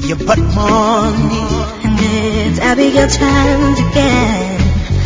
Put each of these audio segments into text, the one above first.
your bad money. And it's Abigail time to get.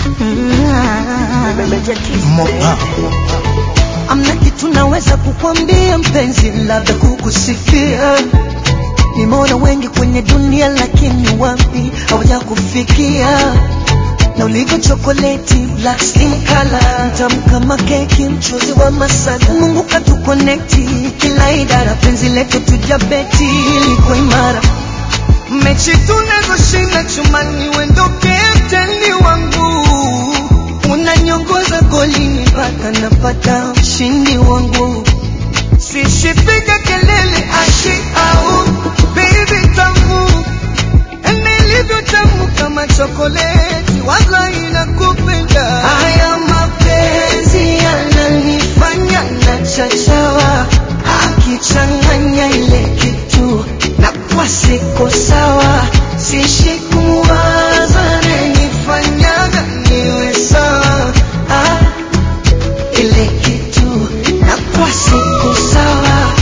Mopa. Amna kitu naweza kukwambia mpenzi, labda kukusifia. Nimeona wengi kwenye dunia, lakini wapi hawaja kufikia na ulivyo chokoleti black skin color, tamu kama keki, mchuzi wa masala. Mungu katukonekti kila idara, penzi letu tujabeti liko imara. Mechi tunazoshinda chumani, wendo kapteni wangu, unaniongoza golini mpaka napata ushindi wangu. Sishipiga kelele ashi au baby tamu nilivyo tamu kama chokoleti, waza inakupenda. Haya mapenzi yananifanya na chachawa, akichanganya ile kitu na kwa siko sawa, sishi kumwaza nanifanyaga niwe sawa ah, ile kitu na kwa siko sawa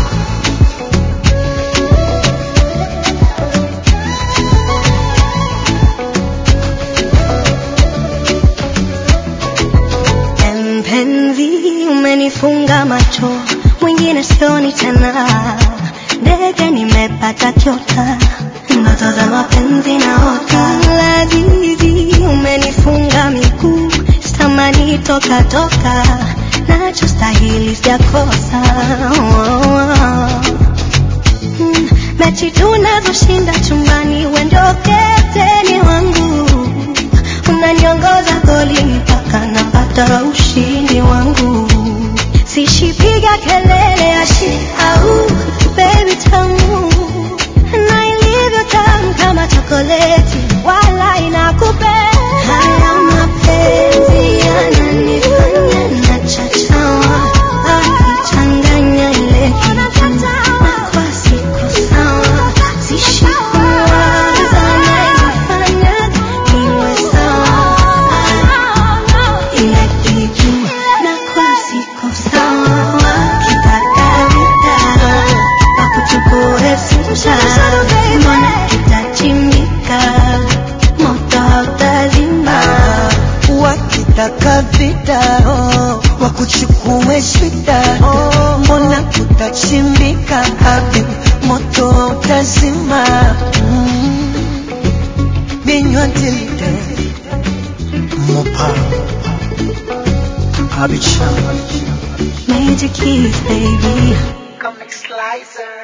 Mpenzi, umenifunga macho, mwingine sioni tena. Ndege nimepata kyota, ndoto za mapenzi naota. Lazizi, umenifunga miguu, sitamani toka toka, nachostahili sijakosa. Oh, oh. Mm, mechi tunazoshinda chumbani, we ndio kapteni wangu, unaniongoza goli mpaka napata ushindi wangu. Sishipiga kelele ashi au baby tamu, na ilivyo tamu kama chokoleti, wala inakupenda. Haya mapenzi yananifanya nachachawa, akichanganya ile kitu na kwa siku sawa, sishi kuwaza anayefanya niwe sawa, ile kitu na kwa siku sawa, kitaka vita wakuchukue sita, mbona kitachimika moto hautazima. wakitaka vita oh, wakuchukue shida oh, mbona kutachimbika hapi moto utazima mm. binywa tilide mopa abicha Major keys, baby. Comic Slicer